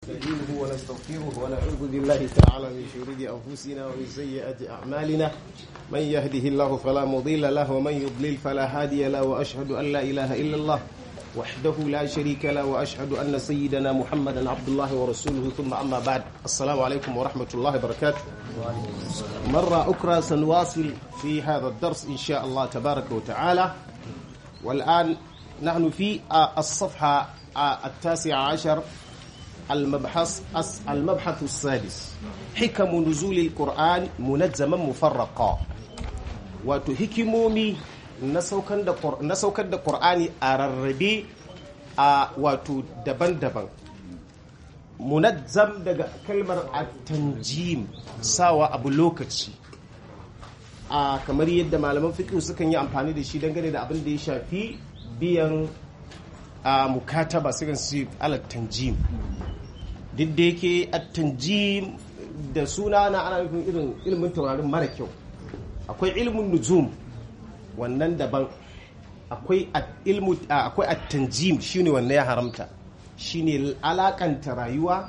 ونستعينه ونستغفره ونعوذ بالله تعالى من شرور أنفسنا ومن سيئات أعمالنا من يهده الله فلا مضل له ومن يضلل فلا هادي له وأشهد أن لا إله إلا الله وحده لا شريك له وأشهد أن سيدنا محمدا عبد الله ورسوله ثم أما بعد السلام عليكم ورحمة الله وبركاته مرة أخرى سنواصل في هذا الدرس إن شاء الله تبارك وتعالى والآن نحن في الصفحة التاسعة عشر المبحث المبحث السادس حكم نزول القرآن منجما مفرقا wato hikimomi na saukar da ƙur'ani a rarrabe a wato daban-daban munazzam daga kalmar at-tanjim sawa abu lokaci a kamar yadda malaman fiqh sukan yi amfani da shi dangane da abin da ya shafi biyan a mukataba sukan su alat tanjim duk da yake at-tanjim da suna na ana nufin irin ilimin taurarin mara kyau akwai ilimin nujum wannan daban akwai ilmu akwai at-tanjim shine wannan ya haramta shine alakanta rayuwa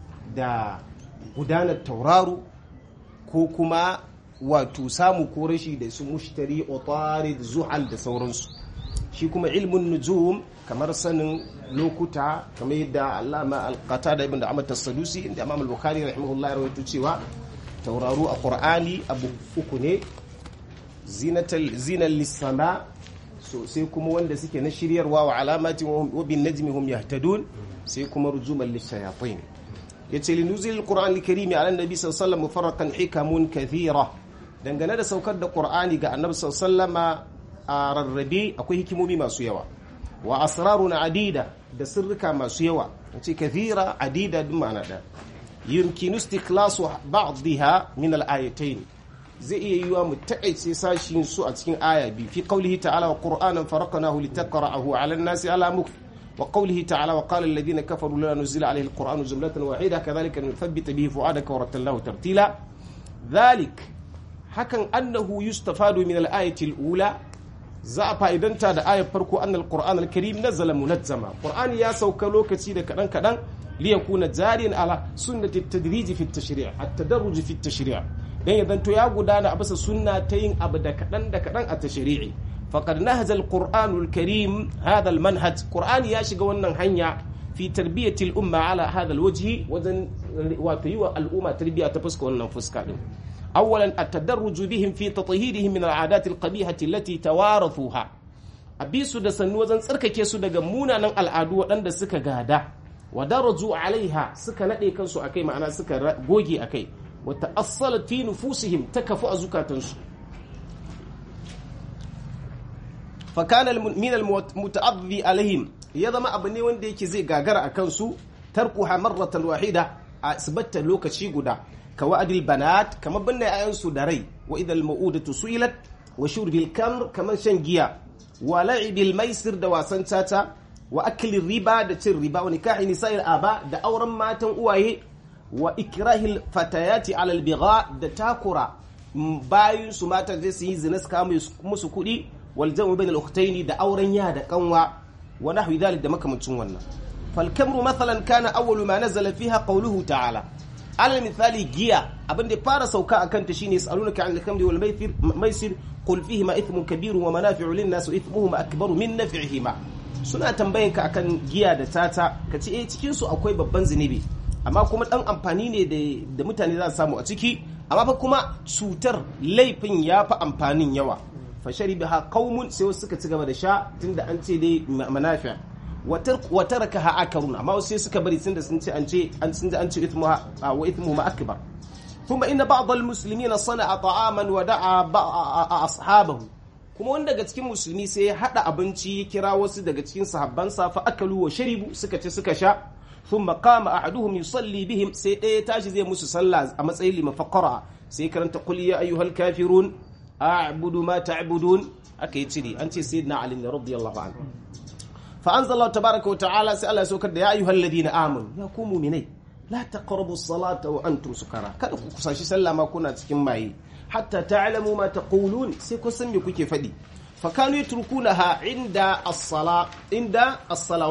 da gudanar tauraro ko kuma wato samu ko rashi da su mushtari otarid zuhal da sauransu shi kuma ilmin nujum kamar sanin lokuta kamar yadda allama alqata da ibn da amat sadusi inda imam al-bukhari rahimahullah ya rawaito cewa tauraro a qur'ani abu uku ne zinatal zinal lisama so sai kuma wanda suke na shiryarwa wa alamatin wa bin najmi hum yahtadun sai kuma rujuman lishayatin yace linuzil alquran alkarim ala annabi sallallahu alaihi wasallam mufarraqan hikamun kathira dangane da saukar da qur'ani ga annabi sallallahu alaihi a rarrabe akwai hikimomi masu yawa wa asrarun adida da sirrika masu yawa yace kathira adida duk ma'ana da yumkinu istiklasu ba'dha min al-ayatayn zai iya yiwa mu taƙaice sashin su a cikin aya biyu fi qaulihi ta'ala wa qur'anan faraqnahu litaqra'ahu 'ala an-nasi 'ala mukth wa qaulihi ta'ala wa qala alladhina kafaru la nuzila 'alayhi al-qur'anu jumlatan wahida kadhalika nuthabbita bihi fu'adaka wa rattalnahu tartila dhalik hakan annahu yustafadu min al-ayati al-ula za a fa'idanta da ayar farko annal qur'an al-karim nazala munazzama qur'ani ya sauka lokaci da kadan kadan liyakuna jariyan ala sunnati at-tadrij fi at-tashri' at-tadarruj fi at-tashri' dan ya zanto ya gudana a bisa sunna ta yin abu da kaɗan da kaɗan a tashri'i faqad nahaja al-qur'anul karim hadha al-manhaj qur'ani ya shiga wannan hanya fi tarbiyati al-umma ala hadha al-wajhi wajen wato yi wa al'umma tarbiya ta fuska wannan fuska din awwalan at-tadarruj bihim fi tathhirihim min al-'adat al-qabihati allati tawarathuha abisu da sannu wajen tsarkake su daga munanan al'adu waɗanda suka gada wa daraju alaiha suka nade kansu akai ma'ana suka goge akai وتأصلت في نفوسهم تكفؤ زكاتنسو فكان من المتأذي عليهم يضم أبني وندي كزي غاغر أكنسو تركها مرة واحدة أثبت لوكشي غدا كوعد البنات كما بنا أينسو داري وإذا المؤودة سئلت وشرب الكمر كما شنجيا ولعب الميسر دواسن تاتا وأكل الربا دتر الربا ونكاح نساء الآباء دا أورم ماتن أواهي wa ikrahil fatayati alal bigha da takura bayin su mata zai su yi zina su kama musu kuɗi wal jamu bain al ukhtaini da auren ya da kanwa wa nahwi dhalik da makamancin wannan fal kamru mathalan kana awwalu ma nazala fiha qawluhu ta'ala alal misali giya abin da fara sauka akan ta shine yasalunaka anil khamri wal maisir maisir qul fihi ma ithmun kabirun wa manafi'u lin nas wa ithmuhuma akbaru min naf'ihima suna tambayanka akan giya da tata kace eh cikin su akwai babban zinubi amma kuma dan amfani ne da mutane za su samu a ciki amma fa kuma cutar laifin ya fi amfanin yawa fa sharibaha qaumun sai wasu suka ci gaba da sha tunda an ce dai manafi wa tarakaha akarun amma wasu sai suka bari tunda sun ce an ce an sun an ce ithmuha wa ithmuhuma akbar kuma inna ba'd al-muslimin sana'a ta'aman wa da'a ashabahu kuma wanda daga cikin musulmi sai ya hada abinci ya kira wasu daga cikin sahabbansa fa akalu wa sharibu suka ci suka sha ثم قام أحدهم يصلي بهم سي ɗaya tashi zai musu sallah a matsayin liman faqara sai karanta qul ya ayyuhal kafirun a'budu ma ta'budun aka yi ciri an ce sayyidina ali radiyallahu anhu fa anzala tabaraka wa ta'ala sai Allah ya saukar da ya ayyuhal ladina amanu ya ku mu'minai la taqrabu as-salata wa antum sukara kada ku kusashi sallah ma kuna cikin maye hatta ta'lamu ma taqulun sai ku san me kuke faɗi fa kanu yatrukunaha inda as-sala inda as-salawat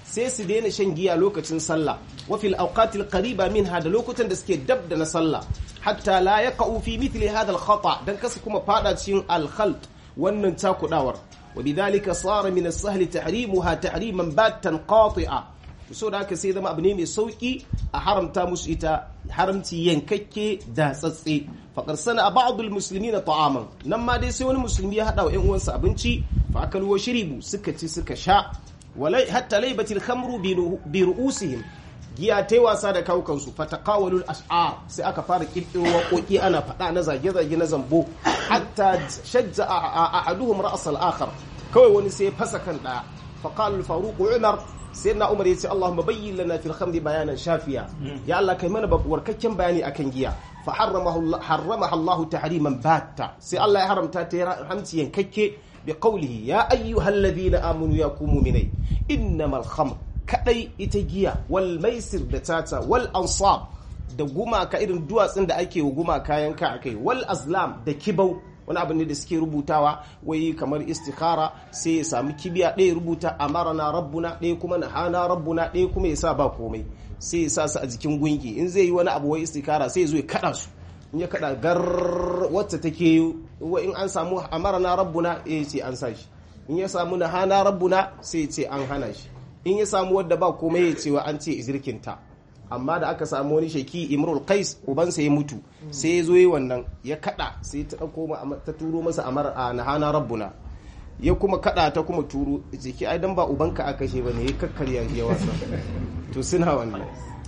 sai su daina shan giya lokacin sallah wa fil awqatil qariba minha da lokutan da suke dab da na sallah hatta la yaqa'u fi mithli hadha al khata dan kasu kuma fada cikin al khalt wannan takudawar wa bidhalika sara min as sahl tahrimuha tahriman batan qati'a so da haka sai zama abu ne mai sauki a haramta musu ita haramci yankakke da tsatse faƙar sana a ba'adul musulmi na ta'aman nan ma dai sai wani musulmi ya haɗa wa 'yan uwansa abinci fa aka luwa shiribu suka ci suka sha hatta laibatil khamru bi ru'usihim giya ta wasa da kawukansu fataqawalul ash'ar sai aka fara kirkiro waƙoƙi ana faɗa na zage-zage na zambo hatta shajja ahaduhum ra'as al-akhar kawai wani sai fasa kan ɗaya faqala al-faruq umar sai na umar ya ce Allahumma bayyin lana fil khamri bayanan shafiya ya Allah kai mana warkakken bayani akan giya fa harramaha Allah tahriman batta sai Allah ya haramta ta hamci yankakke bi qawlihi ya ayyuhalladhina amanu ya ku mu'minai innamal khamr kadai ita giya wal maisir da tata wal ansab da gumaka irin duwatsun da ake wa gumaka yanka akai wal azlam da kibau wani abu ne da suke rubutawa wai kamar istikhara sai ya samu kibiya ɗaya rubuta amarana rabbuna ɗaya kuma na hana rabbuna ɗaya kuma ya sa ba komai sai ya sa su a jikin gungi in zai yi wani abu wai istikhara sai ya zo ya kada su in ya kada gar wacce take wa in an samu amarana rabbuna ya ce an sa shi in ya samu na hana rabbuna sai ya ce an hana shi in ya samu wadda ba komai ya ce wa an ce izirkinta amma da aka samu wani sheki imrul qais ubansa ya mutu sai ya zo yi wannan ya kada sai ta dauko ta turo masa amar a nahana rabbuna ya kuma kada ta kuma turo jiki ai dan ba ubanka aka kashe bane ya kakkarya ya wasa to suna wannan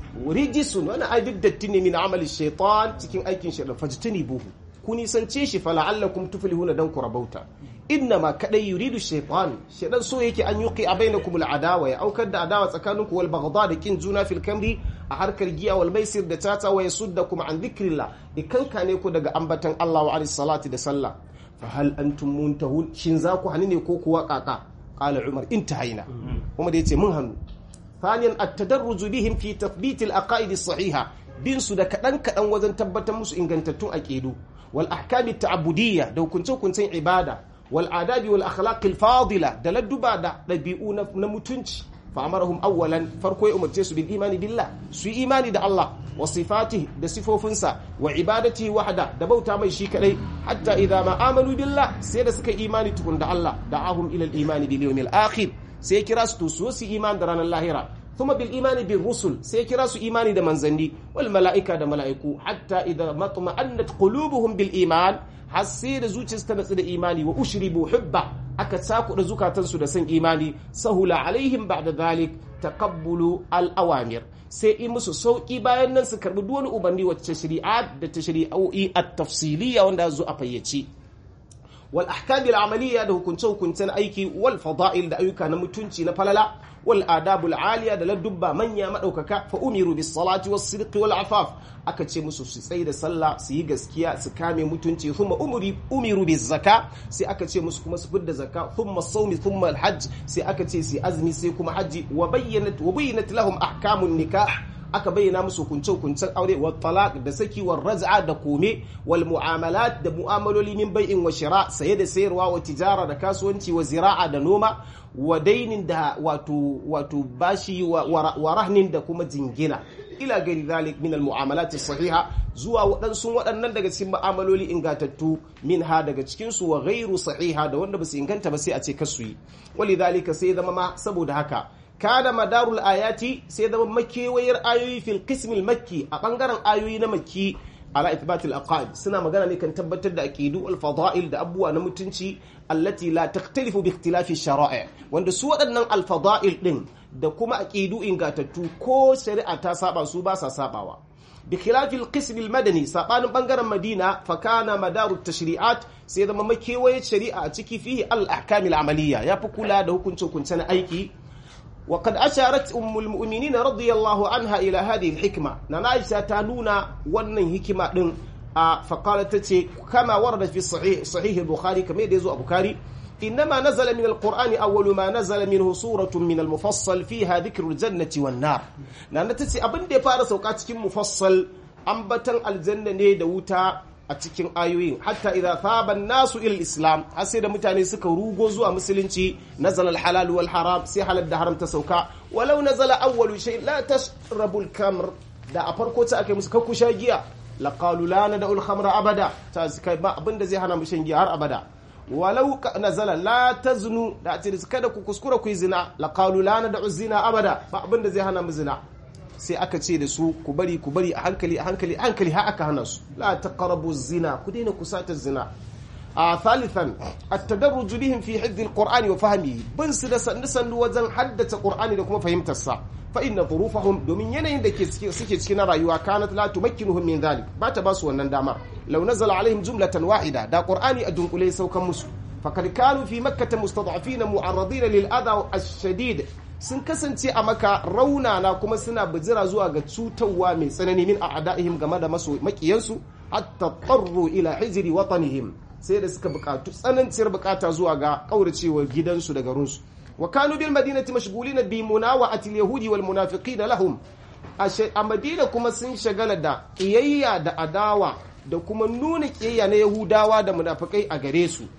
rijisun wani ai duk datti ne min amali shaitan cikin aikin shaitan fajtani buhu ku nisance shi fa la'allakum tuflihuna dan ku rabauta innama kadai yuridu shaytan shaytan so yake an yuqi bainakum al'adawa ya aukar da adawa tsakaninku wal baghdha da kin juna fil kamri a harkar giya wal maisir da tata wa yasuddakum an dhikrillah ikanka ne ku daga ambatan Allah wa alis salati da sallah fa hal antum muntahun shin za ku hani ne ko kuwa kaka qala umar intahaina kuma da yace mun hannu ثانيا التدرج بهم في تثبيت العقائد الصحيحه bin su da kaɗan kaɗan wajen tabbatar musu ingantattun aƙidu wal ahkami ta'budiyya da hukunce hukuncen ibada wal adabi wal akhlaqil fadila da ladduba da ɗabi'u na mutunci fa amarahum awwalan farko ya umarce su bil imani billah su yi imani da Allah wa sifatihi da sifofinsa wa ibadatihi wahda da bauta mai shi kadai hatta idza ma amanu billah sai da suka imani tukun da Allah da'ahum ila al imani bil yawmil akhir sai kira su to su imani da ranar lahira ثم بالإيمان بالرسل سيكرا سو إيماني دا منزندي والملائكة دا ملائكو حتى إذا ما اطمأنت قلوبهم بالإيمان حسير زوجي استنس دا إيماني وأشربوا حبة أكتساكو دا زكاة تنسو دا سن إيماني سهل عليهم بعد ذلك تقبل الأوامر sai in musu sauƙi bayan nan su karbi duk wani ubanni wacce shari'a da ta shari'o'i at-tafsiliyya wanda zo a fayyace wal ahkamil amaliya da hukunce hukuncen aiki wal fada'il da ayyuka na mutunci na falala wal adabul aliya da ladubba manya madaukaka fa umiru bis salati was sidqi wal afaf aka ce musu su tsaye da sallah su yi gaskiya su kame mutunci thumma umri umiru bis zaka sai aka ce musu kuma su fidda zakka thumma sawmi thumma al hajj sai aka ce su azmi sai kuma haji wa bayyanat wa bayyinat lahum ahkamun nikah aka bayyana musu hukunce-hukuncen aure wa talaq da saki wa raz'a da kome wal mu'amalat da mu'amaloli min bai'in wa shira saye da sayarwa wa tijara da kasuwanci wa zira'a da noma wa dainin da wato wato bashi wa rahnin da kuma jingina ila gari zalik min al mu'amalat sahiha zuwa waɗansu waɗannan daga cikin mu'amaloli ingantattu min ha daga cikin su wa ghairu sahiha da wanda ba su inganta ba sai a ce kasu yi walidhalika sai zama ma saboda haka kada madarul ayati sai zama makewayar ayoyi fil qismil makki a bangaren ayoyi na makki ala ithbatil aqaid suna magana ne kan tabbatar da aqidu al fada'il da abubuwa na mutunci allati la takhtalifu bi ikhtilafi shara'i wanda su waɗannan al fada'il din da kuma aqidu ingatattu ko shari'a ta saba su ba sa sabawa بخلاف القسم المدني سابان بنغران مدينة فكان مدار التشريعات سيدا ما مكيوية شريعة تكي فيه الأحكام العملية يا فكولا ده كنتو كنتنا أيكي وقد أشارت أم المؤمنين رضي الله عنها إلى هذه الحكمة نعيشة تانونا ونن حكمة فقالت تتي كما وردت في صحيح صحيح البخاري كما يدزو البخاري إنما نزل من القرآن أول ما نزل منه سورة من المفصل فيها ذكر الجنة والنار نانا تتي أبن دي فارس وقات كم مفصل أنبتن الجنة ني دوتا a cikin ayoyin hatta idza thaba nasu ila islam har sai da mutane suka rugo zuwa musulunci nazala al-halal wal haram sai halal da haram ta sauka walau nazala awwalu shay la tashrabul kamr da a farko ta aka musu kakku sha giya laqalu la nad'u al-khamra abada ta kai ba abinda zai hana mu shan giya har abada walau nazala la taznu da a ce kada ku kuskura ku yi zina laqalu la nad'u zina abada ba abinda zai hana mu zina sai aka ce da su ku bari ku bari a hankali a hankali a hankali har aka hana su la taqrabu zina ku daina kusata zina a thalithan at-tadarruj bihim fi hifdhi al-qur'ani wa fahmihi bin su da sandu sandu wajen haddace qur'ani da kuma fahimtar sa fa inna dhurufahum domin yanayin da ke suke cikin rayuwa kanat la tumakkinuhum min dhalik ba ta ba su wannan dama law nazala alaihim jumlatan wahida da qur'ani a dunkule saukan musu fakad kanu fi makkah mustad'afina mu'arradin lil adha ash-shadid sun kasance a maka raunana kuma suna bijira zuwa ga cutarwa mai tsanani min a'da'ihim game da maso makiyansu hatta qarru ila hijri watanihim sai da suka bukatu tsananciyar bukata zuwa ga kauracewar gidansu da garinsu wa kanu bil madinati mashghulina bi munawa'ati al-yahudi wal munafiqina lahum a madina kuma sun shagala da kiyayya da adawa da kuma nuna kiyayya na yahudawa da munafikai a gare su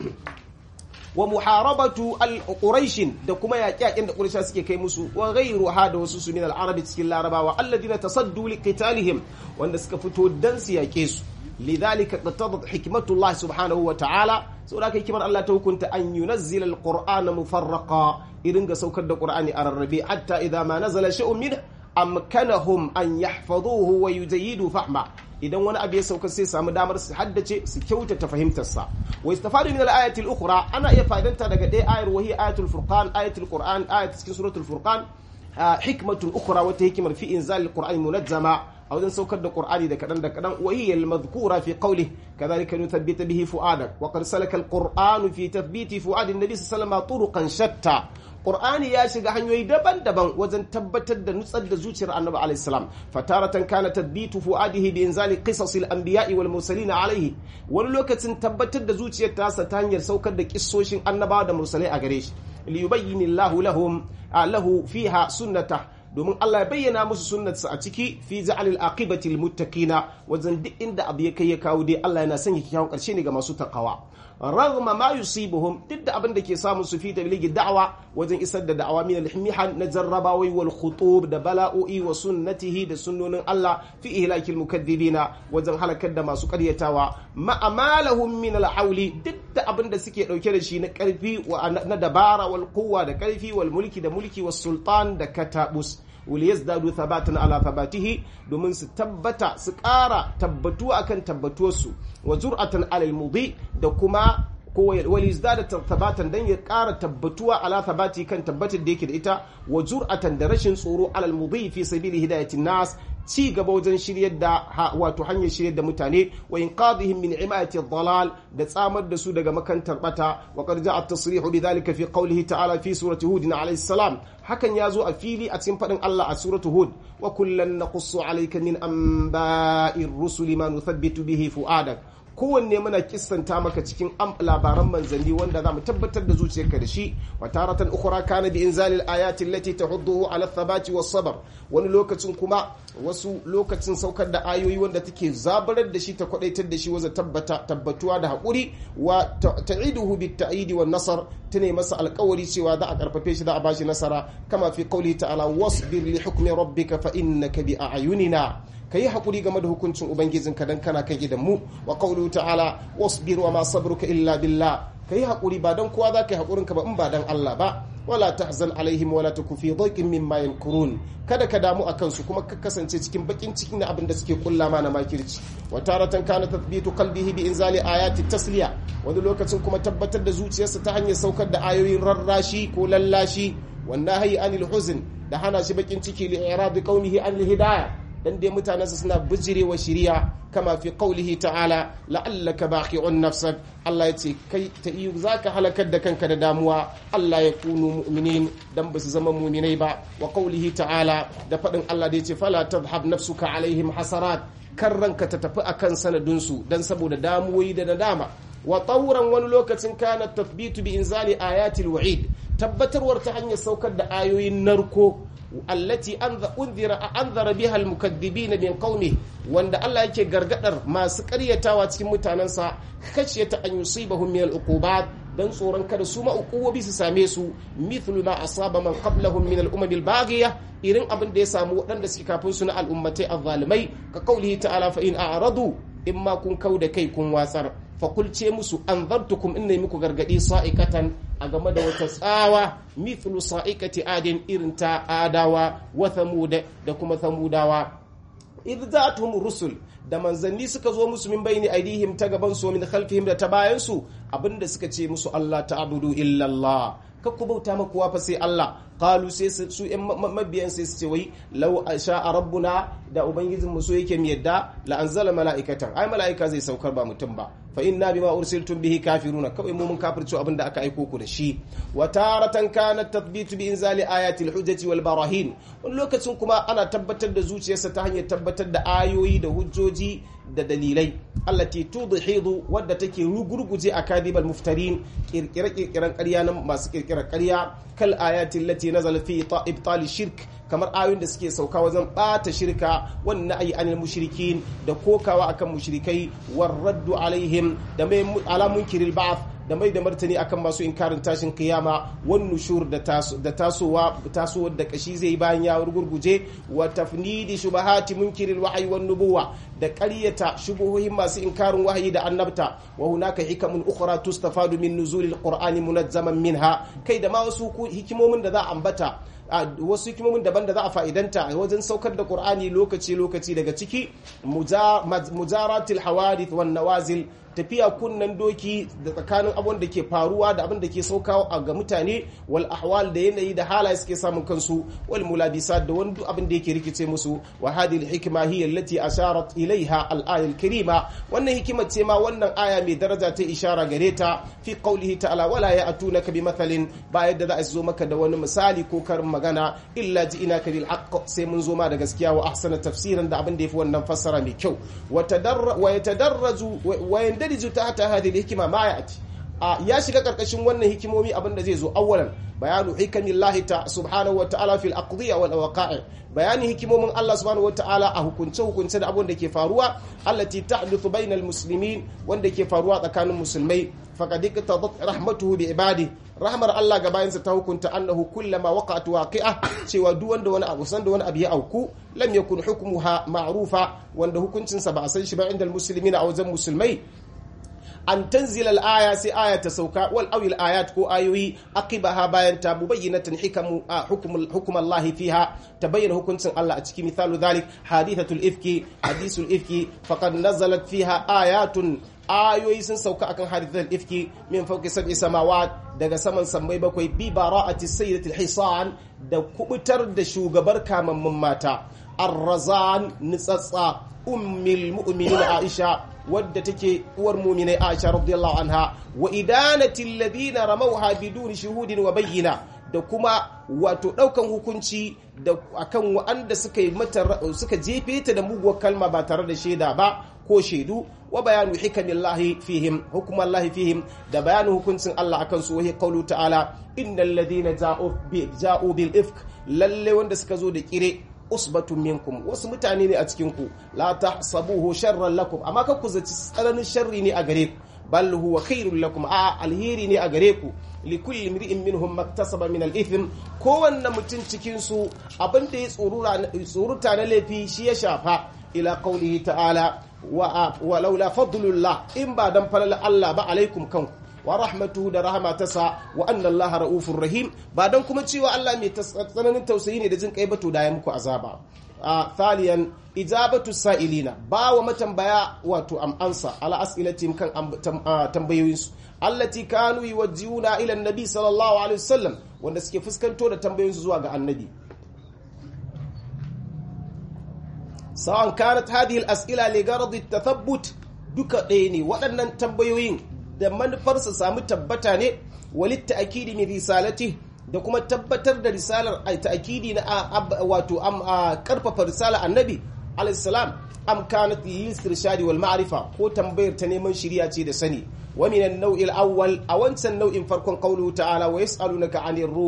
wa muharabatu al-quraishin da kuma yaƙe-yaƙen da quraisha suke kai musu wa ghayruha da wasu su min al-arabi cikin larabawa alladina tasaddu li qitalihim wanda suka fito dan su yaƙe su lidhalika qatadat hikmatullah subhanahu wa ta'ala saboda kai kimar Allah ta hukunta an yunazzila al-qur'ana mufarraqa irin ga saukar da qur'ani a rarrabe hatta idza ma nazala shay'un min amkanahum an yahfazuhu wa yuzayyidu fahma idan wani abu ya sauka sai samu damar su haddace su kyautata fahimtarsa wa istafadu min al-ayati al-ukhra ana iya fa'idanta daga ɗaya ayar wahi ayatul furqan ayatul qur'an ayat cikin suratul furqan hikmatun ukhra wata hikimar fi inzal al-qur'an munazzama a wajen saukar da qur'ani da kadan da kadan wa hiya al-madhkura fi qawlihi kadhalika nuthabbita bihi fu'adak wa qad salaka al-qur'anu fi tathbiti fu'adi an-nabi sallallahu alaihi wasallam turuqan shatta Qur'ani ya shiga hanyoyi daban-daban wajen tabbatar da nutsar da zuciyar Annabi alaihi salam fataratan kana tadbitu fuadihi bi inzali qisasil anbiya'i wal mursalin alaihi wani lokacin tabbatar da zuciyar tasa ta hanyar saukar da kissoshin annabawa da mursalai a gare shi li yubayyana Allahu lahum lahu fiha sunnata domin Allah ya bayyana musu sunnatsa a ciki fi ja'alil aqibati lil muttaqina wajen duk inda abu ya kai ya kawo dai Allah yana sanya kyakkyawan karshe ne ga masu takawa ragma ma yusibuhum duk da abin da ke samun su fi tabligi da'wa wajen isar da da'awa min al-mihan na jarrabawai wal khutub da bala'o'i wa sunnatihi da sunnonin Allah fi ihlakil mukaddibina wajen halakar da masu karyatawa ma amalahum min al-hawli duk da abin da suke dauke da shi na karfi na dabara wal quwwa da karfi wal mulki da mulki was sultan da katabus waliyazdadu thabatan ala thabatihi domin su tabbata su ƙara tabbatuwa akan tabbatuwarsu wa zur'atan alal mudi da kuma ko waliyazdada thabatan dan ya ƙara tabbatuwa ala thabati kan tabbatar da yake da ita wa zur'atan da rashin tsoro alal mudi fi sabili hidayatin nas ci gaba wajen shiryar da wato hanyar shiryar da mutane wa inqadhihim min imayati dhalal da tsamar da su daga makantar bata wa qad ja'a at-tasrihu bidhalika fi qawlihi ta'ala fi surati hud alayhi salam hakan ya zo a fili a cikin fadin Allah a suratu hud wa kullan naqussu alayka min anba'ir rusuli ma nuthabbitu bihi fu'adak kowanne muna kissanta maka cikin labaran manzanni wanda za mu tabbatar da zuciyarka da shi wa taratan ukhra kana bi inzalil ayati allati tahudduhu ala thabati was sabr wani lokacin kuma wasu lokacin saukar da ayoyi wanda take zabarar da shi ta kwadaitar da shi wajen tabbata tabbatuwa da hakuri wa ta'iduhu bit ta'idi wan nasar tane masa alƙawari cewa za a karfafe shi za a bashi nasara kama fi qawli ta'ala wasbir li hukmi rabbika fa innaka bi a'yunina ka yi haƙuri game da hukuncin ubangijinka don kana kan idan mu wa qawlu ta'ala wasbir wa ma sabruka illa billah ka yi haƙuri ba don kowa za ka yi haƙurin ka ba in ba don Allah ba wala tahzan alaihim wala taku fi dhaiqin mimma yankurun kada ka damu a kansu kuma ka kasance cikin bakin cikin na abin da suke kulla ma na makirci wa taratan kana tathbitu qalbihi bi inzali ayati tasliya wani lokacin kuma tabbatar da zuciyarsa ta hanyar saukar da ayoyin rarrashi ko lallashi wannan hayi anil huzn da hana shi bakin ciki li iradi qaumihi anil hidayah dan dai mutanensa suna bijirewa shiriya kama fi qaulihi ta'ala la'allaka baqi'un nafsak Allah ya ce kai ta iyo zaka halakar da kanka da damuwa Allah ya kunu mu'minin dan ba su zama mu'minai ba wa qaulihi ta'ala da fadin Allah da ya ce fala tadhhab nafsuka alaihim hasarat kan ranka ta tafi akan sanadinsu dan saboda damuwoyi da nadama wa tauran wani lokacin kana tathbitu bi inzali ayatil wa'id tabbatarwar ta hanyar saukar da ayoyin narko allati unzira anzara biha almukaththibina min qaumi wanda Allah yake gargadar masu ƙaryatawa cikin mutanansa khashyata an yusibahum min al'uqubat dan tsoron kada su ma uqubobi su same su mithlu ma asaba man qablahum min al'umam albaghiya irin abin da ya samu waɗanda suke kafin su na al'ummatai azzalimai ka kaulihi ta'ala fa in a'radu imma kun kauda kai kun watsar fakulce musu an zartukum inna muku gargadi sa'ikatan a game da wata tsawa mithlu sa'ikati adin irin ta adawa wa thamuda da kuma thamudawa idh za'atuhum rusul da manzanni suka zo musu min bayni aidihim ta gaban su min khalfihim da ta bayan su abinda suka ce musu Allah ta'budu illa Allah kakku bauta ma kowa fa sai Allah qalu sai su yan mabiyan sai su ce wai law sha'a rabbuna da ubangijin mu so yake mi yadda la anzala mala'ikatan ai mala'ika zai saukar ba mutum ba fa inna bima ursiltum bihi kafiruna kawai mu mun kafirci abin da aka aiko ku da shi wa taratan kana tathbitu bi inzali ayati al-hujjati wal barahin wani lokacin kuma ana tabbatar da zuciyarsa ta hanyar tabbatar da ayoyi da hujjoji da dalilai allati tudhidu wadda take rugurguje akadibal muftarin kirkire kirkiran ƙarya na masu kirkirar ƙarya kal ayatin lati nazala fi ibtal shirk kamar ayoyin da suke sauka wajen bata shirka wannan ayi anil mushrikin da kokawa akan mushrikai war raddu alaihim da mai ala munkiril ba'th da mai da martani akan masu inkarin tashin kiyama wan nushur da tasowa tasowar da kashi zai bayan ya gurguje wa tafnidi shubahati munkiril wahyi wan nubuwa da ƙaryata shubuhohin masu inkarin wahayi da annabta wa hunaka hikamun ukhra tustafadu min nuzulil qur'ani munazzaman minha kai da ma wasu hikimomin da za a ambata wasu hikimomin daban da za a fa'idanta wajen saukar da qur'ani lokaci lokaci daga ciki mujaratil hawadith wan nawazil tafiya kunnan doki da tsakanin abin da ke faruwa da abin da ke saukawa ga mutane wal ahwal da yanayi da halaye suke samun kansu wal mulabisa da wani abin da yake rikice musu wa hadhihi hikma hiya allati asharat ilaiha al aya al karima wannan hikima ce ma wannan aya mai daraja ta ishara gare ta fi qawlihi ta'ala wala ya'tunaka bi mathalin ba yadda za a zo maka da wani misali ko karin magana illa ji'inaka bil haqq sai mun zo ma da gaskiya wa ahsana tafsiran da abin da yafi wannan fassara mai kyau wa tadarra wa yatadarraju wa yandaliju tahta hadhihi al-hikma ma ya'ti ya shiga karkashin wannan hikimomi abin da zai zo awwalan bayanu hikamillahi ta subhanahu wa ta'ala fil aqdiya wal waqa'i bayani hikimomin Allah subhanahu wa ta'ala a hukunce hukunce da abin da ke faruwa allati ta'duthu bainal muslimin wanda ke faruwa tsakanin musulmai faqad iqtadat rahmatuhu bi ibadi rahmar Allah ga bayansa ta hukunta annahu kullama waqa'at waqi'a cewa duk wanda wani abu san da wani abu ya auku lam yakun hukmuha ma'rufa wanda hukuncinsa ba a san shi ba inda muslimina a wajen musulmai an tanzila al-aya sai aya ta sauka wal awil ayat ko ayoyi aqibaha bayan ta mubayyinatan hikamu hukum hukum Allah fiha tabayyana hukuncin Allah a cikin misalu dhalik hadithatul ifki hadithul ifki faqad nazalat fiha ayatun ayoyi sun sauka akan hadithul ifki min fawqi sab'i samawat daga saman sammai bakwai bi bara'ati sayyidatil hisan da kubutar da shugabar kamammun mata ar-razan nitsatsa ummil mu'minin Aisha wadda take uwar mu'minai Aisha radiyallahu anha wa idanati alladhina ramawha biduni shuhudin wa bayyina da kuma wato daukan hukunci da akan wanda suka yi mata suka jefe ta da muguwar kalma ba tare da shaida ba ko shaidu wa bayanu hikamillahi fihim hukumallahi fihim da bayanin hukuncin Allah akan su wahi qawlu ta'ala innal ladina ja'u bi ja'u bil ifk lalle wanda suka zo da kire usbatun minkum wasu mutane ne a cikin ku la tahsabuhu sharran lakum amma ka ku zaci tsananin sharri ne a gare ku bal huwa khairul lakum a alheri ne a gare ku li kulli imri'in minhum maktasaba min al-ithm kowanne mutum cikin su abin da ya tsoruta na laifi shi ya shafa ila qawlihi ta'ala wa laula fadlullah in ba dan falal Allah ba alaikum kanku wa rahmatuhu da rahama tasa wa anna Allah ra'ufur rahim ba dan kuma cewa Allah mai tsananin tausayi ne da jin kai ba to da ya muku azaba a thaliyan ijabatu sa'ilina ba wa matambaya wato am ansa ala as'ilatihim kan tambayoyinsu allati kanu yuwajjihuna ila annabi sallallahu alaihi wasallam wanda suke fuskanto da tambayoyinsu zuwa ga annabi sa'an kanat hadhihi al-as'ila li gharad at-tathabbut duka ɗaya ne waɗannan tambayoyin da manufar su samu tabbata ne walit ta'kidi min risalati da kuma tabbatar da risalar ta'kidi na wato am karfafa risalar annabi alayhi salam am kanat lil wal ma'rifa ko tambayar ta neman shiriya ce da sani wa min an-naw'i al-awwal a wancan nau'in farkon qawluhu ta'ala wa yas'alunaka 'anir ruh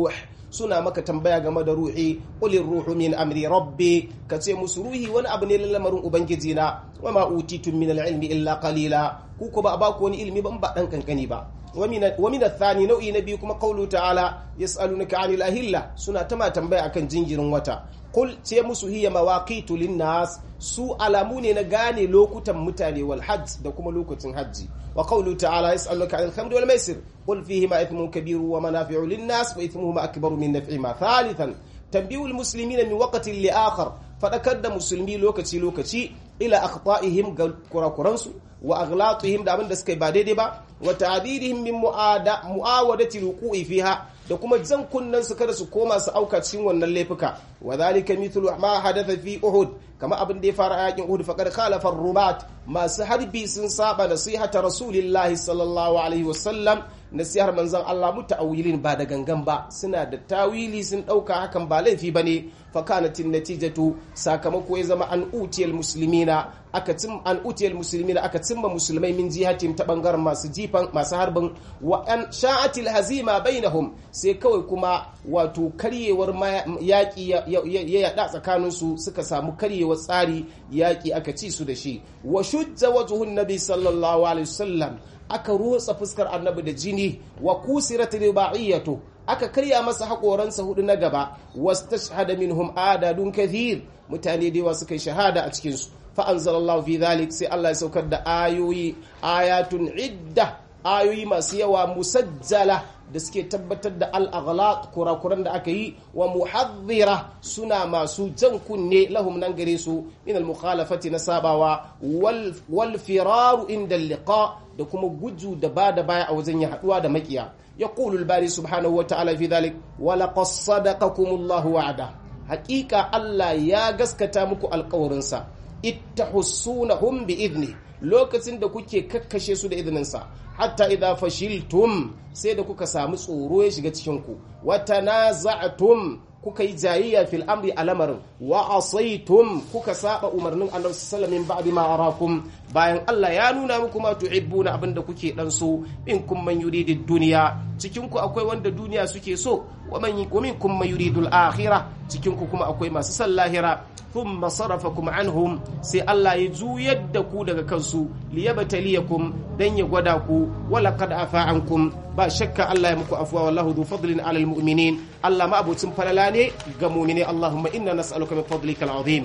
suna maka tambaya game da ruhi qulir ruhu min amri rabbi ka ce musu ruhi wani abu ne lamarin ubangiji na wa ma utitum min al-ilmi illa qalila ku ko ba a baku wani ilimi ban ba dan kankani ba ومن الثاني نوعي نبي كما قوله تعالى يسألونك عن الأهلة سنة تما تنبأ أكن جنجر وتا قل تيمس هي مواقيت للناس su alamu ne na gane lokutan mutane wal hajj da kuma lokacin hajji wa qawlu ta'ala yas'aluka 'anil khamri wal maisir qul fihi ma ithmun kabiru wa manafi'u lin nas wa ithmuhuma akbaru min naf'ihima thalithan tanbihu al muslimina min waqtin li akhar fadakar da musulmi lokaci lokaci ila akhta'ihim ga kurakuransu wa aglatihim da abin da suka yi ba daidai ba wa ta'didihim min mu'ada mu'awadati ruku'i fiha da kuma jan kunnan su kada su koma su auka cikin wannan laifuka wa zalika mithlu ma hadatha fi uhud kama abin da ya fara a yakin uhud faqad khalafa ar-rubat masu harbi sun saba nasihata rasulillahi sallallahu alaihi wasallam nasihar manzon Allah muta'awilin ba da gangan ba suna da tawili sun dauka hakan ba laifi bane fa kanatin natijatu sakamako ya zama an utiyal muslimina aka cim an utiyal muslimina aka cimma musulmai min jihatim ta bangaren masu jifan masu harbin wa an sha'atil hazima bainahum sai kawai kuma wato karyewar yaƙi ya yada tsakaninsu suka samu karyewar tsari yaƙi aka ci su da shi wa shujja wajhun nabi sallallahu alaihi wasallam aka rotsa fuskar annabi da jini wa kusirat ribaiyatu aka karya masa haƙoransa hudu na gaba wastashhada minhum adadun kathir mutane da yawa suka yi shahada a cikin su fa anzalallahu fi dhalik sai Allah ya saukar da ayoyi ayatun idda ayoyi masu yawa musajjala da suke tabbatar da al'aghlaq kurakuran da aka yi wa muhadhira suna masu jan kunne lahum nan gare su min al-mukhalafati na sabawa wal firaru inda liqa da kuma guju da ba da baya a wajen ya haduwa da makiya yaqulu al-bari subhanahu wa ta'ala fi dhalik wa laqad sadaqakumullahu wa'ada haqiqa Allah ya gaskata muku alƙawarinsa ittahussunahum bi idni lokacin da kuke kakkashe su da izininsa hatta idza fashiltum sai da kuka samu tsoro ya shiga cikin ku wa tanaza'tum kuka yi jayayya fil amri alamarin wa asaitum kuka saba umarnin annabi sallallahu alaihi ba'di ma arakum bayan Allah ya nuna muku ma tuhibbuna abinda kuke dan so in kun man yuridu dunya cikin ku akwai wanda duniya suke so wa man minkum man yuridu al-akhirah cikin ku kuma akwai masu san lahira thumma sarafakum anhum sai Allah ya juyar da ku daga kansu liyabtaliyakum dan ya gwada ku wala qad afa ankum ba shakka Allah ya muku afwa wallahu dhu fadlin ala almu'minin Allah ma abucin falala ne ga mu'mini Allahumma inna nas'aluka min fadlika al'azim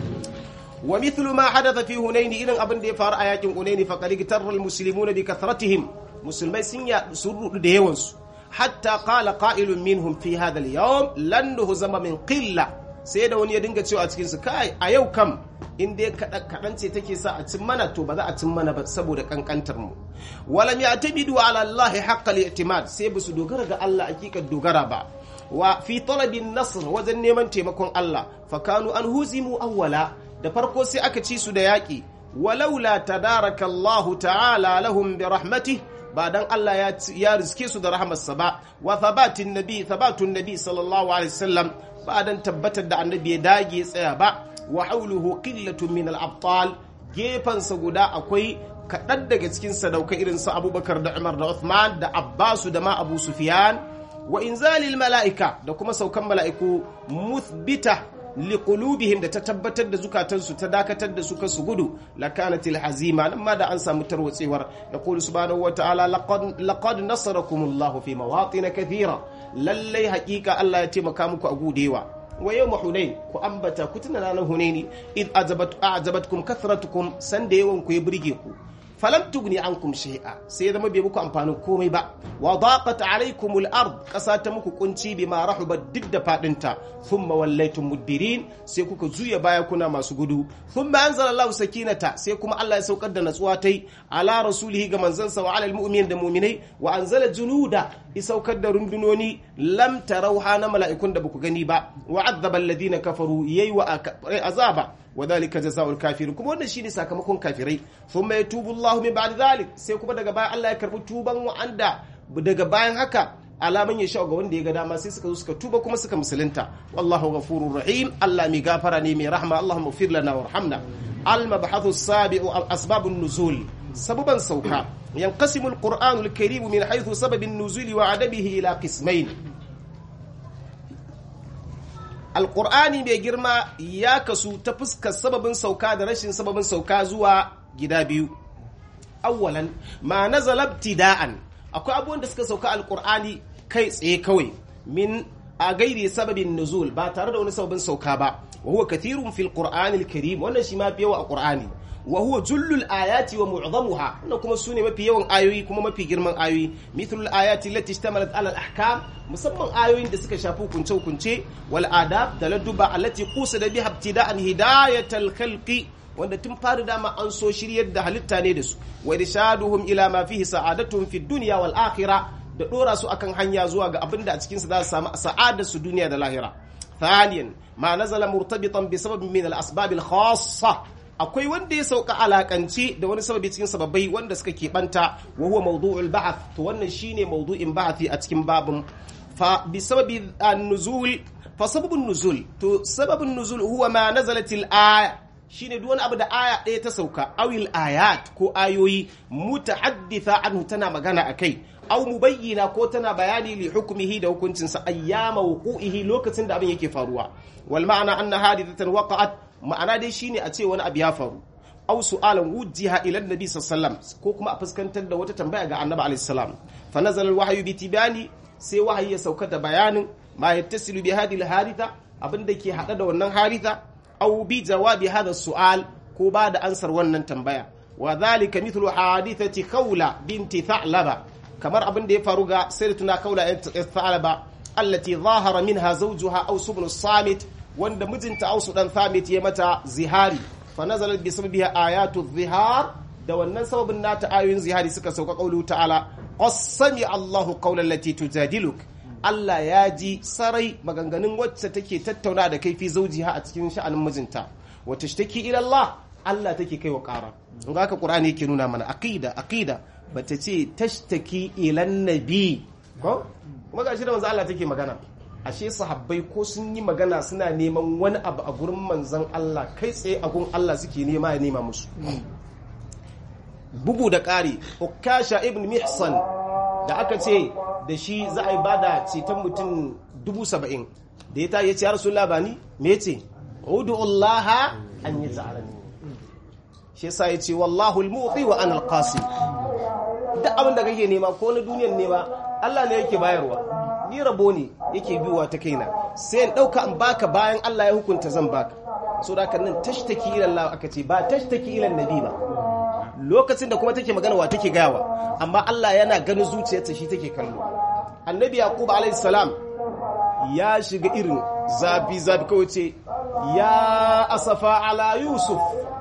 wa mithlu ma hadatha fi hunain idan abin da ya faru a yakin hunain fa qad gitarra almuslimuna bi kathratihim musulmai sun ya sun rudu da yawansu hatta qala qa'ilun minhum fi hadha al-yawm lan nuhzama min qilla sai da wani ya dinga cewa a cikinsu kai a yau kam in dai kaɗan ce take sa a cin mana to ba za a cin mana ba saboda kankantar mu walam ya tabidu ala Allah haqqal i'timad sai ba su dogara ga Allah hakikar dogara ba wa fi talabin nasr wajen neman taimakon Allah fa kanu an huzimu awwala da farko sai aka ci su da yaƙi walaula tadaraka Allah ta'ala lahum bi rahmatihi ba dan Allah ya riske su da rahamarsa ba wa thabatin nabi thabatun nabi sallallahu alaihi wasallam ba dan tabbatar da annabi ya dage tsaya ba wa hauluhu qillatun min al-abtal gefansa guda akwai kaɗan daga cikin sadaukai irin su abubakar da umar da uthman da abbasu da ma abu sufyan wa inzalil mala'ika da kuma saukan mala'iku muthbita liqulubihim da ta tabbatar da zukatansu ta dakatar da su su gudu lakanatil hazima nan ma da an samu tarwatsewar yaqulu subhanahu wa ta'ala laqad laqad nasarakumullahu fi mawatin kathira lallai haƙiƙa Allah ya taimaka muku a gudewa wa yau hunain ku ambata ku tuna ranar hunaini id ajabatkum kathratukum san da yawan ku ya burge ku falam tugni ankum shay'a sai zama bai muku amfanin komai ba wa daqat alaykum al-ard kasa ta muku kunci bima rahubat duk da fadinta thumma wallaytum mudbirin sai kuka juya baya kuna masu gudu thumma anzala Allahu sakinata sai kuma Allah ya saukar da natsuwa tai ala rasulihi ga manzansa wa ala al-mu'minin da mu'minai wa anzala junuda ya saukar da rundunoni lam tarauha na mala'ikun da baku gani ba wa azzaba alladhina kafaru yayi wa azaba وذلك جزاء الكافرين kuma wannan shine sakamakon kafirai thumma yatubu Allahu min ba'di dhalik sai kuma daga bayan Allah ya karbi tuban wa'anda daga bayan haka alaman ya sha ga wanda ya ga dama sai suka zo suka tuba kuma suka musulunta wallahu ghafurur rahim Allah mai gafara ne mai rahma Allahumma ighfir lana warhamna al mabhathu sabi'u asbabun nuzul sababan sauka yanqasimu al-qur'anu al-karim min haythu sababin nuzuli wa adabihi ila qismayn alqur'ani mai girma ya kasu ta fuskar sababin sauka da rashin sababin sauka zuwa gida biyu awwalan ma nazala ibtida'an akwai abubuwan da suka sauka alqur'ani kai tsaye kawai min a gairi sababin nuzul ba tare da wani sababin sauka ba wa huwa kathirun fil qur'anil karim wannan shi ma fi yawa a qur'ani wa huwa jullul ayati wa mu'zamuha wannan kuma sune mafi yawan ayoyi kuma mafi girman ayoyi mithlul ayati allati ishtamalat ala al ahkam musamman ayoyin da suka shafi hukunce hukunce wal adab da ladduba allati qusida biha ibtida'an hidayatal khalqi wanda tun fari dama an so shiryar da halitta ne da su wa irshaduhum ila ma fihi sa'adatuhum fid dunya wal akhirah da dora su akan hanya zuwa ga abin da a cikin su za su samu sa'adar su duniya da lahira ثانيا ما نزل مرتبطا بسبب من الاسباب الخاصه akwai wanda ya sauka alakance da wani sababi cikin sababai wanda suka keɓanta wa huwa mawdu'ul ba'ath to wannan shine mawdu'in ba'athi a cikin babin fa bi sababi an-nuzul fa sababun nuzul to sababun nuzul huwa ma nazalatil aya shine duk wani abu da aya ɗaya ta sauka awil ayat ko ayoyi mutahadditha anhu tana magana akai aw mubayyina ko tana bayani li hukmihi da hukuncinsa ayyama wuqu'ihi lokacin da abin yake faruwa wal ma'ana anna hadithatan waqa'at ma'ana dai shine a ce wani abu ya faru aw su'alan wujjiha ila annabi sallallahu ko kuma a fuskantar da wata tambaya ga annabi alaihi salam fa nazala al-wahyu bi tibani sai wahayi ya sauka da bayanin ma yattasilu bi hadhihi al-haditha abin da ke hada da wannan haritha aw bi jawabi hadha su'al ko ba da ansar wannan tambaya wa dhalika mithlu hadithati khawla binti tha'laba kamar abin da ya faru ga sayyidatuna khawla bint tha'laba allati zahara minha zawjuha aw subnu samit wanda mijinta ausu dan samit ya mata zihari fa nazalat bi sababiha ayatu zihar da wannan sababin nata ayoyin zihari suka sauka qaulu ta'ala qasami Allahu qawlan lati tujadiluk Allah ya ji sarai maganganun wacce take tattauna da kai fi zaujiha a cikin sha'anin mijinta wa tashtaki ila Allah Allah take kai wa ƙara in ga haka Qur'ani yake nuna mana aqida aqida bata ce tashtaki ila nabi ko kuma gashi da manzo Allah take magana ashe sahabbai ko sun yi magana suna neman wani abu a gurin manzon Allah kai tsaye a gurin Allah suke nema ya nema musu bugu da ƙari ukasha ibn mihsan da aka ce da shi za a yi bada ceton mutum dubu saba'in da ya ta ya ce ya rasu labani me ya ce udu'ullaha an yi za'arani shi sa ya ce wallahu al-mu'ti wa an al-qasim duk abin da kake nema ko na duniyan nema Allah ne yake bayarwa ni rabo ne yake biwa ta kaina sai in dauka in baka bayan Allah ya hukunta zan baka so da haka nan tashtaki ila Allah aka ce ba tashtaki ila nabi ba lokacin da kuma take magana wa take gayawa amma Allah yana ganin zuciyarta shi take kallo annabi yaqub alayhi salam ya shiga irin zafi zafi kawai ce ya asafa ala yusuf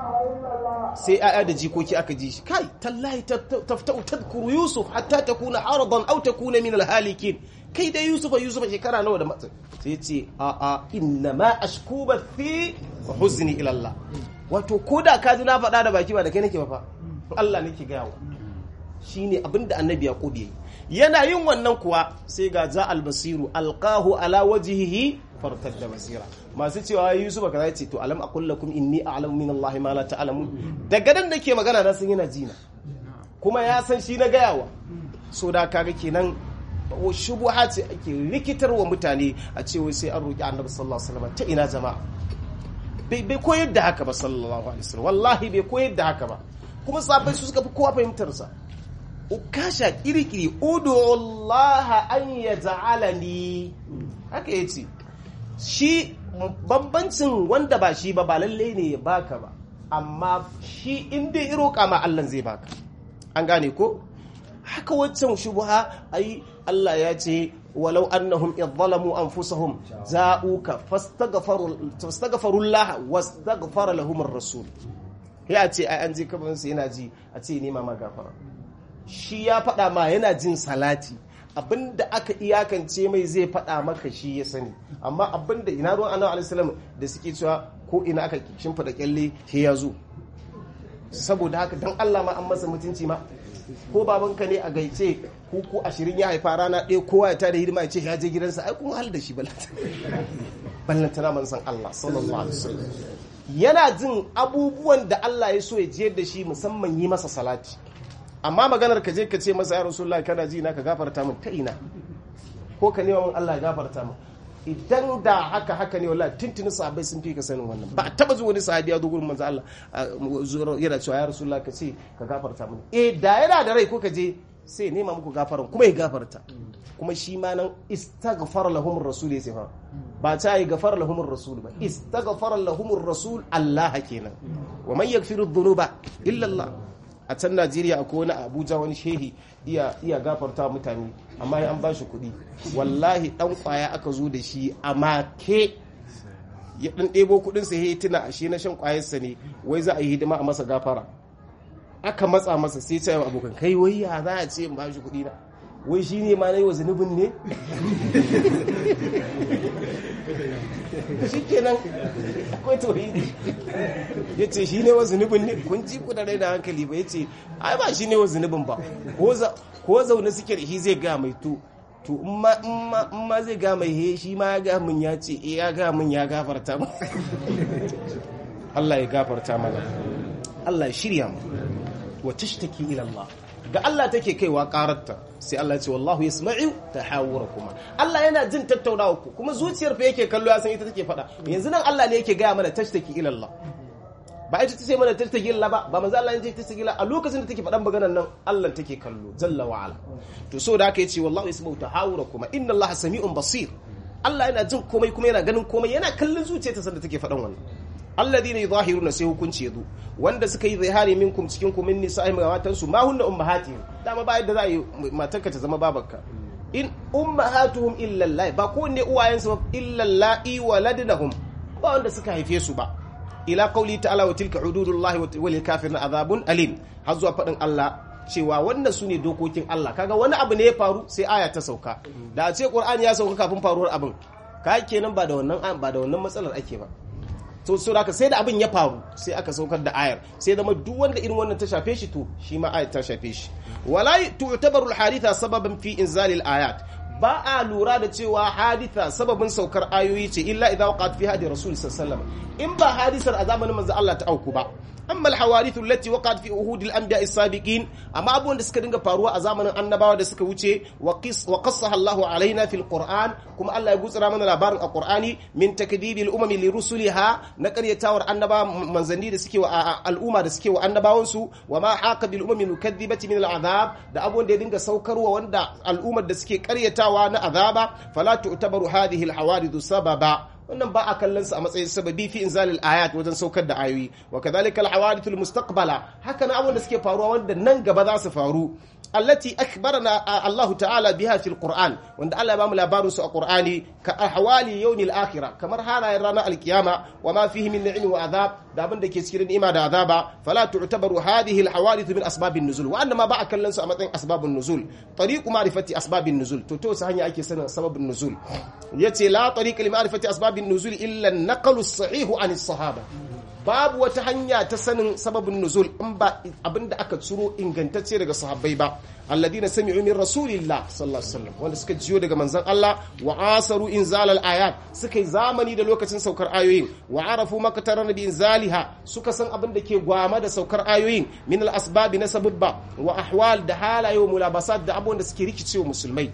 sai aya da jikoki aka ji shi kai tallahi taftau tadhkuru yusuf hatta takuna aradan aw takuna min alhalikin kai da yusuf yusuf shekara nawa da matsa sai ce a a inna ma ashku bathi wa huzni ila Allah wato koda ka ji na faɗa da baki ba da kai nake ba fa Allah nake gayawa shine abinda annabi yaqub yayi yana yin wannan kuwa sai ga za albasiru alqahu ala wajhihi fartadda basira masu cewa yusuf kaza ce to alam aqul lakum inni a'lamu min allahi ma la ta'lamun daga nan nake magana na san yana jina kuma ya san shi na gayawa so da kaga kenan shubuha ce ake rikitarwa mutane a cewa sai an roki annabi sallallahu alaihi wasallam ta ina jama'a bai koyar da haka ba sallallahu alaihi wasallam wallahi bai koyar da haka ba kuma sabai su suka fi kowa fahimtar sa ukasha kirikiri udu Allah an yaj'alani haka yace shi bambancin wanda ba shi ba ba lalle ne ya baka ba amma shi inda ya roƙa ma Allah zai baka an gane ko haka waccan shubha ai Allah ya ce walau annahum idh zalamu anfusahum za'uka fastaghfaru fastaghfaru Allah wastaghfara lahum ar-rasul ya ce ai an je kaban sai yana ji a ce nema ma gafara shi ya faɗa ma yana jin salati abinda aka iyakance mai zai faɗa maka shi ya sani amma abinda ina ruwan annabi alaihi da suke cewa ko ina aka shimfida kyalle he ya zo saboda haka dan Allah ma an masa mutunci ma ko babanka ne a gaice ku ku ashirin ya haifa rana ɗaya kowa ya tada hidima ya ce ya je gidansa ai kun hal da shi ballantana man san Allah sallallahu alaihi wasallam yana jin abubuwan da Allah ya so ya jiyar da shi musamman yi masa salati amma maganar ka je ka ce masa ya rasulullah kana ji na ka gafarta min ta ina ko ka nema min Allah ya gafarta min idan da haka haka ne wallahi tuntuni sahabbai sun fi ka sanin wannan ba a taba zuwa wani sahabi ya zo gurin manzo Allah yana cewa ya rasulullah ka ce ka gafarta mini eh da yana da rai ko ka je sai nema muku gafaran kuma ya gafarta kuma shi ma nan istaghfar lahum rasul ya fa ba ta yi gafar lahum rasul ba istaghfar lahum rasul Allah kenan wa man yaghfiru dhunuba illa Allah a can Najeriya akwai wani Abuja wani shehi iya iya gafarta mutane amma an ba shi kuɗi wallahi dan kwaya aka zo da shi a make ya dan ɗebo kuɗin sa ya tuna ashe na shan kwayarsa ne wai za a yi hidima a masa gafara aka matsa masa sai ce abokan kai wai ya za a ce in ba shi kuɗi na wai shi ne ma na yi wa zunubin ne shi kenan akwai tauhidi ya ce shi ne wa zunubin ne kun ji ku da rai da hankali ba ya ce ai ba shi ne wa zunubin ba ko zaune suke da shi zai ga mai to to in ma zai ga mai he shi ma ya ga min ya ce eh ya ga min ya gafarta mu Allah ya gafarta mana Allah ya shirya mu wa tashtaki ila Allah ga Allah take kaiwa ƙararta sai Allah ce wallahu yasma'u tahawurakuma Allah yana jin tattaunawa ku kuma zuciyar fa yake kallo ya san ita take faɗa yanzu nan Allah ne yake gaya mana tashtaki ila Allah ba ita ce mana tashtaki ila ba ba manzo Allah ne take tashtaki ila a lokacin da take faɗan maganar nan Allah take kallo jalla wa ala to so da aka yace wallahu yasma'u tahawurakuma inna Allah sami'un basir Allah yana jin komai kuma yana ganin komai yana kallon zuciyarta sanda take faɗan wannan alladhina yudhahiruna sai hukunci yazo wanda suka yi zihari minkum cikin ku min nisa'ihim ga matansu ma hunna ummahatihim dama ba yadda za a yi matarka ta zama babarka in ummahatuhum illa Allah ba ko ne uwayensu ba illa Allah waladnahum ba wanda suka haife su ba ila qauli ta'ala wa tilka hududullahi wa lil kafirin azabun alim har zuwa fadin Allah cewa wannan su ne dokokin Allah kaga wani abu ne ya faru sai aya ta sauka da a ce Qur'ani ya sauka kafin faruwar abin ka kenan ba da wannan ba da wannan matsalar ake ba to so da sai da abin ya faru sai aka saukar da ayar sai zama duk wanda irin wannan ta shafe shi to shi ma ayar ta shafe shi wala tu'tabaru al-haditha sababan fi inzalil ayat ba a lura da cewa haditha sababin saukar ayoyi ce illa idza waqat fi hadi rasul sallallahu alaihi wasallam in ba hadisar a zamanin manzo Allah ta auku ba amma al-hawadith allati waqat fi uhud al-anbiya as-sabiqin amma abubuwan da suka dinga faruwa a zamanin annabawa da suka wuce wa qis wa qassaha Allahu alaina fil Qur'an kuma Allah ya gutsura mana labarin a Qur'ani min takdibi al-umam li rusuliha na qaryatawar annaba manzanni da suke wa al'umma da suke wa annabawan su wa ma haqa bil umam mukaththibati min al-azab da abubuwan da ya dinga saukarwa wanda al'ummar da suke qaryatawa na azaba fala tu'tabaru hadhihi al-hawadith sababa wannan ba a kallon sa a matsayin sababi fi inzalil ayat wajen saukar da ayoyi wa kadhalika al hawadith al mustaqbala haka na abun da suke faruwa wanda nan gaba za su faru allati akhbarana Allah ta'ala biha fil Qur'an wanda Allah ya bamu labarin su a Qur'ani ka ahwali yawmil akhirah kamar halayen ranar alkiyama wa ma fihi min ni'im wa azab da abin da ke cikin ni'ima da azaba fala tu'tabaru hadhihi al hawadith min asbabin nuzul wa annama ba a kallon su a matsayin asbabun nuzul tariqu ma'rifati asbabin nuzul to to sa hanya ake sanin sababin nuzul yace la tariqa li ma'rifati asbabin nuzul illa an-naqlu as-sahih an as-sahaba babu wata hanya ta sanin sababin nuzul in ba abinda aka ciro ingantacce daga sahabbai ba alladina sami'u min rasulillah sallallahu alaihi wasallam wanda suka jiyo daga manzon Allah wa asaru inzal al-ayat suka yi zamani da lokacin saukar ayoyin wa arafu makatara bi inzaliha suka san abin da ke gwama da saukar ayoyin min al-asbab na sababba wa ahwal da halaye wa mulabasat da abubuwan da suke rikicewa musulmai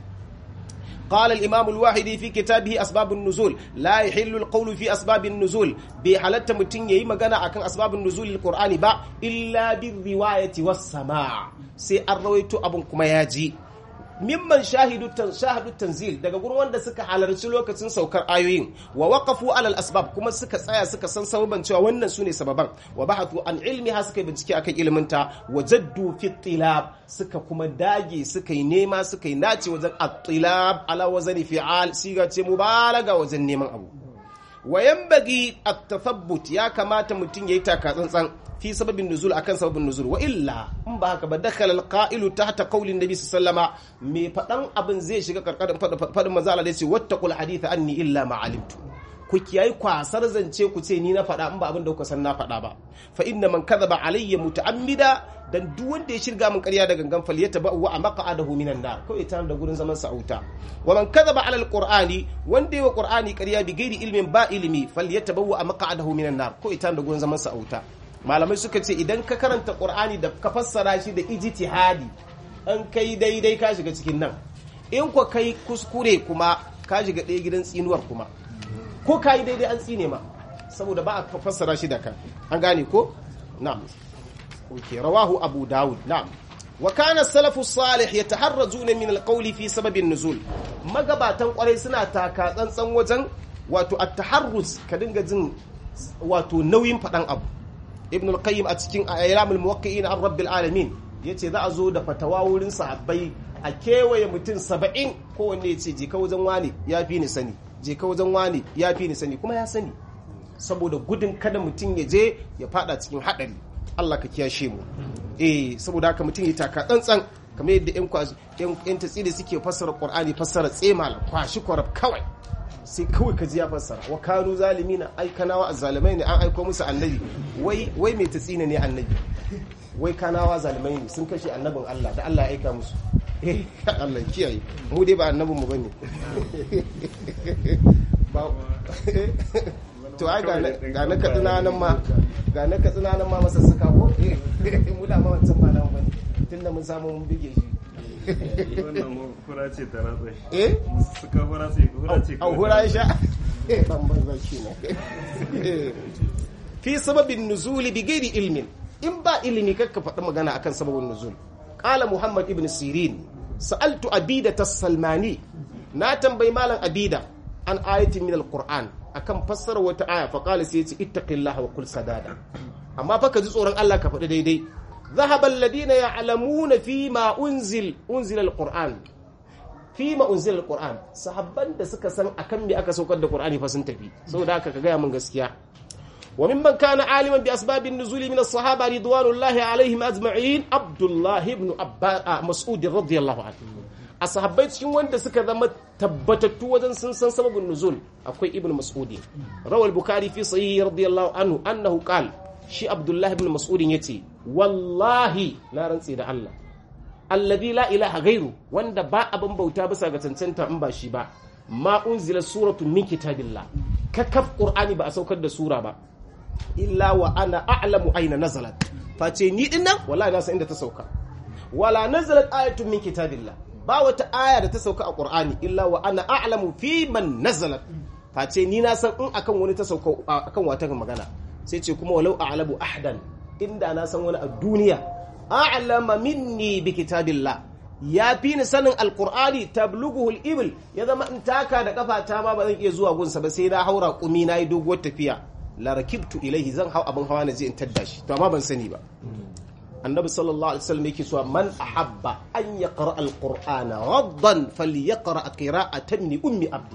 قال الإمام الواحدي في كتابه أسباب النزول لا يحل القول في أسباب النزول بحالة متن يي مغانا أكن أسباب النزول القرآن با إلا بالرواية والسماع سي الرويت أبن كما ياجي mimman shahidu shahidu tanzil daga gurin wanda suka halarci lokacin saukar ayoyin wa waqafu alal asbab kuma suka tsaya suka san sababan cewa wannan sune sababan wa bahathu an ilmiha suka bincike akan ilminta wa jaddu fi tilab suka kuma dage suka yi nema suka yi nace wajen at-tilab ala wazani fi'al siga ce mubalaga wajen neman abu wa yanbaghi at-tathabbut ya kamata mutum yayi taka tsantsan fi sababin nuzul akan sababin nuzul wa illa in ba haka ba dakhala alqa'ilu tahta qawlin nabi sallama me fadan abin zai shiga karkarin fadin manzo Allah yace wattaqul hadith anni illa ma alimtu ku kiyayi kwasar zance ku ce ni na fada in ba abin da kuka san na fada ba fa inna man kadhaba alayya muta'ammida dan duk wanda ya shirga min ƙarya da gangan fal yataba wa maq'adahu minan nar kawai ta da gurin zaman sa'uta wa man kadhaba ala alqur'ani wanda yayi wa qur'ani ƙarya bi gairi ilmin ba ilimi fal yataba wa maq'adahu minan nar kawai ta da gurin zaman sa'uta malamai suka ce idan ka karanta ƙur'ani da ka fassara shi da ijtihadi an kai daidai ka shiga cikin nan in kwa kai kuskure kuma ka shiga ɗaya gidan tsinuwar kuma ko ka yi daidai an tsine ma saboda ba a fassara shi da ka an gane ko na'am okay rawahu abu dawud na'am wa kana salafu salih yataharrazuna min alqawli fi sababin nuzul magabatan kwarai suna taka tsantsan wajen wato at-taharruz ka dinga jin wato nauyin fadan abu ibn al-qayyim a cikin ayyalamul muwaqqi'in an rabbil alamin yace za a zo da fatawa wurin sahabbai a kewaye mutum saba'in kowanne ya ce je ka wajen wani ya fi ni sani je ka wajen wani ya fi ni sani kuma ya sani saboda gudun kada mutum ya je ya fada cikin haɗari Allah ka kiyashe mu eh saboda haka mutum ya taka tsantsan kamar yadda yan kwashi yan tatsiri suke fassara Qur'ani fassara tsemal kwashi kwarab kawai sai kawai ka ji ya fassara wa kanu zalimina ai kanawa azzalimai ne an aiko musu annabi wai wai mai tatsina ne annabi wai kanawa zalimai ne sun kashe annabin Allah da Allah ya aika musu eh Allah kiyaye mu dai ba annabin mu bane ba to ai ga na katsina nan ma ga na katsina nan ma masa suka ko mu da ma wancan ba nan bane tunda mun samu mun bige shi wannan hura ce ta ratsa eh suka hura ce hura ce au hura ya sha ban banza shi ne fi sababin nuzuli bi gairi ilmin in ba ilimi kakka faɗi magana akan sababin nuzul qala muhammad ibn sirin sa'altu abida tas-salmani na tambayi malam abida an ayatin min al-qur'an akan fassara wata aya fa qala sai yace ittaqillaha wa qul sadada amma fa ka ji tsoron Allah ka faɗi daidai ذهب الذين يعلمون فيما أنزل أنزل القرآن فيما أنزل القرآن sahabban da suka san akan me aka saukar da Qur'ani fa sun tafi saboda haka ka gaya mun gaskiya wa mimman kana aliman bi asbabin nuzuli min as-sahaba ridwanullahi alaihim ajma'in Abdullah ibn Abbas Mas'ud radiyallahu anhu a sahabbai cikin wanda suka zama tabbatattu wajen sun san sababin nuzul akwai ibn Mas'ud rawal bukhari fi sahih radiyallahu anhu annahu qala shi abdullahi ibn mas'udin ya ce wallahi na rantse da Allah alladhi la ilaha gairu wanda ba abin bauta bisa ga cancanta in ba shi ba ma unzila suratu min kitabillah kakaf qur'ani ba a saukar da sura ba illa wa ana a'lamu aina nazalat face ni din nan wallahi na san inda ta sauka wala nazalat ayatun min kitabillah ba wata aya da ta sauka a qur'ani illa wa ana a'lamu fi man nazalat face ni na san in akan wani ta sauka akan wata magana sai ce kuma walau a'lamu ahdan inda na san wani a duniya a'lama minni bi kitabillah ya fi ni sanin alqur'ani tablughu al-ibil ya zama in taka da kafata ma ba zan iya zuwa gunsa ba sai na haura kumi na yi doguwar tafiya la rakibtu ilaihi zan hau abin hawa na je in tadda shi to amma ban sani ba annabi sallallahu alaihi wasallam yake cewa man ahabba an yaqra alqur'ana raddan falyaqra qira'atan min ummi abdi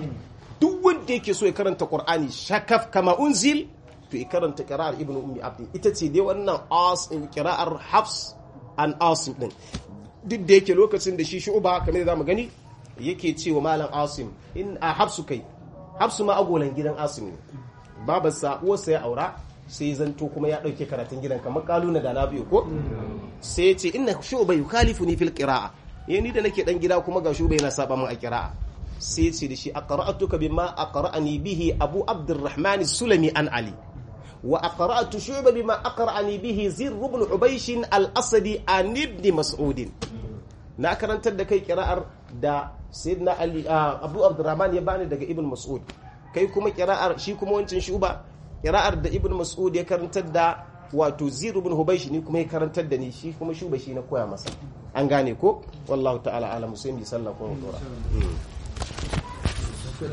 duk wanda yake so ya karanta qur'ani shakaf kama unzil to ya karanta qira'ar ibnu ummi abdi ita ce dai wannan as qira'ar hafs an asim din duk da yake lokacin da shi shu'ba kamar da zamu gani yake cewa malam asim in a hafsu kai hafsu ma agolan gidan asim ne babarsa uwarsa ya aura sai zanto kuma ya dauke karatun gidan kamar kaluna da na biyu ko sai ya ce inna shu'ba yukalifuni fil qira'a eh ni da nake dan gida kuma ga shu'ba yana saba min a qira'a sai ce da shi aqra'atuka bima aqra'ani bihi abu abdurrahman sulami an ali wa aqra'tu shu'ba bima aqra'ani bihi zir ibn ubaysh al-asadi an ibn mas'ud na karantar da kai qira'ar da sayyidina ali abu abdurrahman ya bani daga ibn mas'ud kai kuma qira'ar shi kuma wancin shuba qira'ar da ibn mas'ud ya karantar da wato zir ibn hubaysh ni kuma ya karantar da ni shi kuma shuba shi na koya masa an gane ko wallahu ta'ala alamu sai mu sallah ko mu dora